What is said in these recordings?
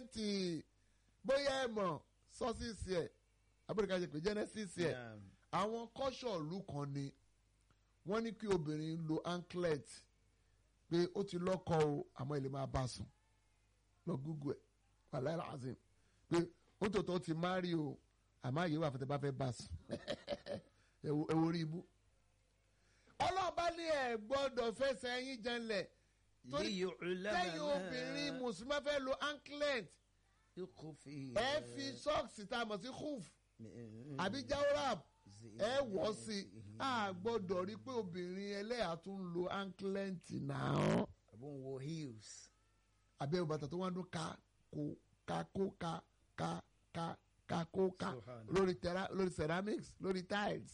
twenty bóyá ẹ mọ̀ sọ́sìsì ẹ̀ abúlé ṣe pé genesis ẹ̀ Naam. àwọn kọ́ṣọ̀ọ̀lù kan ni wọ́n ní kí obìnrin lo anklet pé ó ti lọ́kọ o àmọ́ ilé máa bá sùn lọ gúgú ẹ̀ wàhálà ìlàzim pé ó tòótọ́ ti márì o àmọ́ àyè wà fún tẹ bá fẹ́ bá sùn ẹ wo ẹ wo orí ibú. ọlọ́ọ̀bá ní ẹ̀ gbọ́dọ̀ fẹsẹ̀ yín janlẹ̀ torí liyu'lama lẹ́yìn obìnrin mùsùlùmí fẹ́ lo anklet yukhfi ẹ fi sọ́ọ̀sì tá a mọ̀ sí hoof àbí jawrab ẹ wọ̀ sí i a gbọ́dọ̀ rí pé obìnrin ẹlẹ́yà tún ń lo anklet náà àbọ̀ ń wo heels. àbí ẹ̀ bàtà tó wá ń dún ká kó ká kó ká ká ká ká kó ká Subhanallah. lórí tera- lórí ceramics lórí tiles.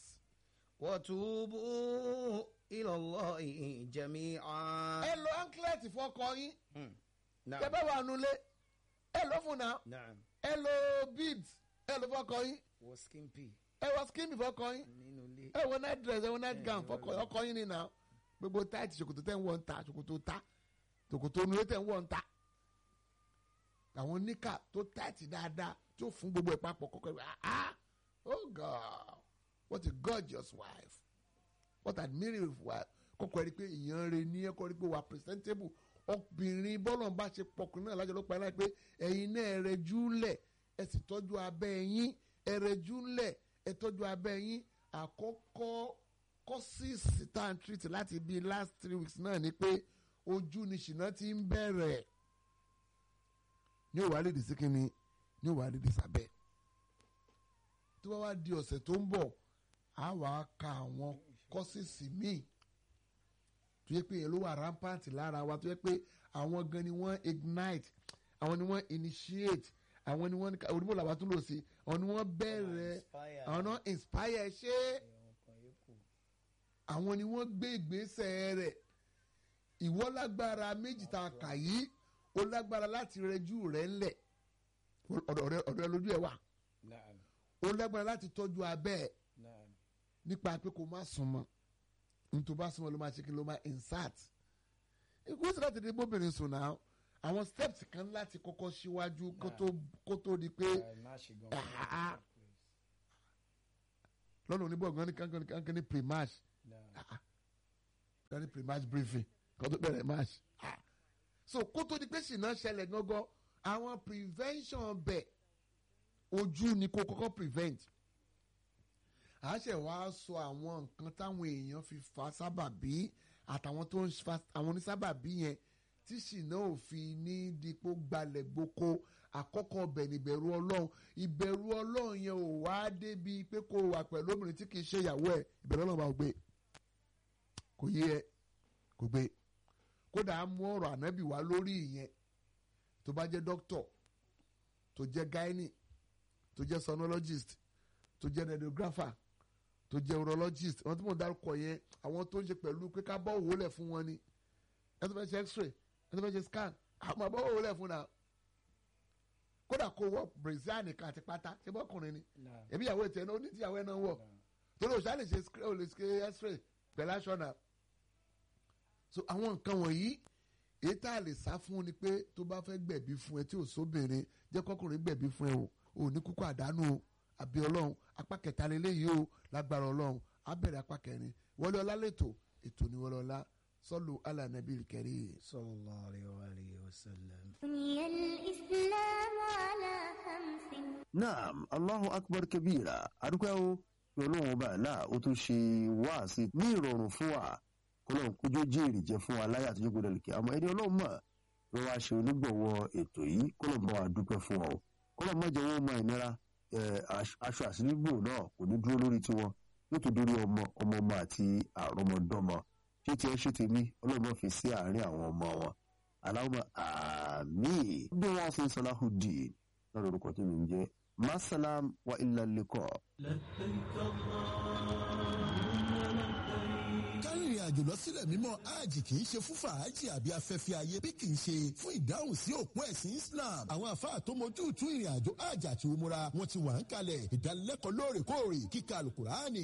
watubu ila Allahi jami'an. ẹ lo anklet fọkọ yín Hmm. tẹ Naam. bá wà nulẹ̀ ẹ lọ fún náà Naam. ẹ lo beads ẹ lo fọkọ yín wọ skimpy ẹ wọ skin fọkọ yín nínú ilé. ẹ wọ night dress ẹ wọ night Eh, gown wọ́n fọkọ lọ. ọkọ yín ni náà gbogbo tight ṣòkòtò tẹ̀ ń wọ̀ ń ta ṣòkòtò ta ṣòkòtò onúlé tẹ̀ ń wọ̀ ń ta àwọn níkà tó tight dáadáa tó fún gbogbo ẹ̀ papọ̀ kọ́kọ́ ẹ̀ ah ah oh god what a gorgeous wife what an admirable wife kọ́kọ́ ẹ̀ rí pé èèyàn rẹ̀ ní ẹ̀kọ́ rí pé wà presentable obìnrin bọ́lọ̀ bá ṣe pọkùnrin náà lájọ ló pa ẹ̀ láì pé ẹ̀yin náà ẹ̀ rẹ̀ júlẹ̀ ẹ̀ sì tọ́jú abẹ́ yín ẹ̀ rẹ̀ júlẹ̀ ẹ̀ tọ́jú abẹ́ yín àkọ́kọ́ kọ́sìsì tá à ń treat láti bíi last three weeks náà ni pé ojú ni ṣìnà ti ń bẹ̀rẹ̀ ní òwà lè dì sí kínní ní òwà lè dì sábẹ́ tó bá wá di ọ̀sẹ̀ tó ń bọ̀ á wà á ka àwọn kọ́sìsì míì tó yẹ pé yẹn ló wà rampant lára wa tó yẹ pé àwọn gan ni wọ́n ignite àwọn ni wọ́n initiate àwọn ni wọ́n onímọ̀ làwọn tún lò sí àwọn ni wọ́n bẹ̀rẹ̀ àwọn náà inspire ṣé àwọn ni wọ́n gbé ìgbésẹ̀ rẹ̀ ìwọ lágbára méjì tá a kà yìí ó lágbára láti rẹjú rẹ̀ ńlẹ̀ ọ̀dọ̀ rẹ̀ ọ̀dọ̀ rẹ̀ lójú ẹ̀ wà Naam. ó lágbára láti tọ́jú abẹ́ ẹ̀ Naam. nípa pé kó má súnmọ́ nítorí bá súnmọ́ ló máa ṣe kí ló máa insert ikú sí láti dé bóbìnrin sùn náà àwọn steps kan láti kọ́kọ́ síwájú kó tó- kó tó di pé Ẹ má ṣe gan. Ah. lọ́nà oníbọ̀gán ní kankan ní kankan ní pre-match Naam. kan ní pre-match briefing kan tó bẹ̀rẹ̀ match Ah. so kó tó di pé ṣìnà ṣẹlẹ̀ gángan àwọn prevention bẹ̀ ojú ni kó kọ́kọ́ prevent a ṣe wá sọ àwọn nǹkan táwọn èèyàn fi fa sábàbí àtàwọn tó ń fa àwọn onísábàbí yẹn tí ṣìnà òfin ní dípò gbalẹ̀ gboko àkọ́kọ́ ọbẹ̀ níbẹ̀rù ọlọ́run ìbẹ̀rù ọlọ́run yẹn ò wá débi pé kó wà pẹ̀lú obìnrin tí kì í ṣe ìyàwó ẹ̀ ìbẹ̀rù ọlọ́run bá gbé kò yé ẹ kò gbé kódà á mú ọ̀rọ̀ ànábì wá lórí ìyẹn tó bá jẹ́ dókítọ̀ tó jẹ́ gynae tó jẹ́ sonologist tó jẹ́ radiographer tó jẹ́ urologist àwọn tí mo dárúkọ yẹn àwọn tó ń ṣe pẹ̀lú pé ká bọ́ òwò lẹ̀ fún wọn ni ẹ tó fẹ́ ṣe x-ray ẹ tó fẹ́ ṣe scan àwọn àbọ̀ òwò lẹ̀ fún náà kódà kó wọ brazil nìkan àti pátá ṣé bọ́kùnrin ni Naam. èmi ìyàwó ètò ẹ̀ náà ó ní tíyàwó ẹ̀ náà wọ̀ torí òṣà lè ṣe sc- ó lè ṣe x-ray pẹ̀lú aṣọ náà so àwọn nǹkan wọ̀nyí èyí tá a lè sá fún ni pé tó bá fẹ́ gbẹ̀bí fún ẹ tí ò sóbìnrin jẹ́ kọ́kùnrin gbẹ̀bí fún ẹ o ò ní kúkú àdánù o àbí ọlọ́run apá kẹta lélẹ́yìí o lágbára ọlọ́run á bẹ̀rẹ̀ apá kẹrin wọlé ọlá lẹ́tọ̀ ètò ní wọlé ọlá sọ́lù alànàbí kẹrí. sallallahu alayhi wa alihi wa sallam. بني الإسلام على خمس naam allahu akbar kabira adúpẹ́ o pé ọlọ́run ọba àlá ó tún ṣe wáàsí ní ìrọ̀rùn fún wa kọlọ́run kójú jèrè jẹ́ fún wa láyé àtijọ́ gbọdọ̀ lùkẹ́ àmọ́ ẹni ọlọ́run mọ̀ ló wá ṣe onígbọ̀wọ́ ètò yìí kọlọ́run bá wa dúpẹ́ fún wa o kọlọ́run má jẹ́ wọ́n mọ ìnira ẹ̀, aṣ- aṣọ àsìnígbò náà kò ní dúró lórí tiwọn yóò tó dórí ọmọ ọmọ ọmọ àti àrọmọdọ́mọ ṣé tiẹ̀ ṣe tèmi ọlọ́run má fi sí àárín àwọn ọmọ wọn aláwọ̀ àmín bí wọ́n ṣe ń Salahuddin lọ́dọ̀ orúkọ tó mi ń jẹ́ masalam wa illa liqa. kárìnrìn àjò lọ sílẹ̀ mímọ́ hajj kì í ṣe fún fàájì àbí afẹ́fẹ́ ayé bí kì í ṣe fún ìdáhùn sí òpó ẹ̀sìn Islam àwọn àfáà tó mojú tú ìrìn àjò hajj àti umura wọn ti wà ń kalẹ̀ ìdánilẹ́kọ̀ọ́ lóòrèkóòrè kíkà alukur'ani